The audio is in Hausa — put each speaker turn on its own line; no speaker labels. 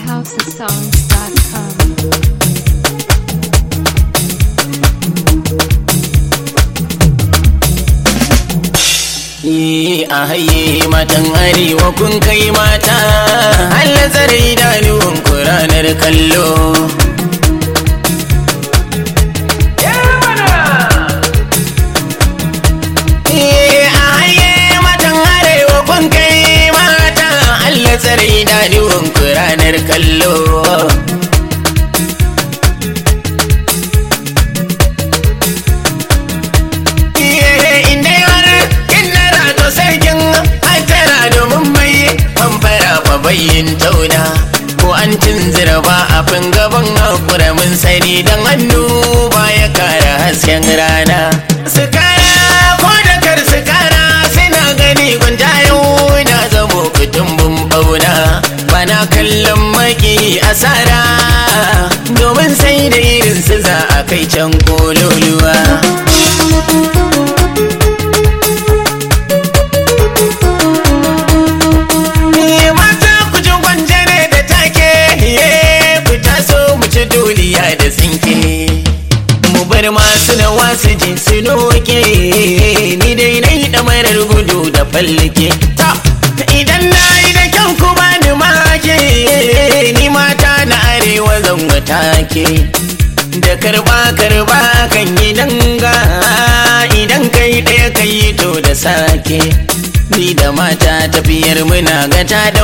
housesongs.com.
Yi a haye matan arewa kun kai mata Allah tsare idanuwan ku ranar kallo. Yi a haye matan arewa kun kai mata Allah tsare idanuwan ku ranar kallo. inda har kinnara to sarkin hantara domin mai famfara fa bayyin tauna ko an tunzira ba a fin gaban hakura mun sani dan hannu ba ya kara hasken rana su kara ko da kar su kara suna gani gunta yau na zamo kutumbin bauna bana kallon maki asara domin sai da irin su za a kai can kololuwa Ye mata ku ji gwanjare da take ye ku taso mu ci duniya da tsinke mu bar masu da wasu ji su noke ni dai na yi ɗamarar gudu da fallake ta idan na yi da kyau ku ba ni make ni mata na arewa zan take da karba karba kan yi danga idan kai ɗaya kai to da sake ni da mata tafiyar muna ga ta da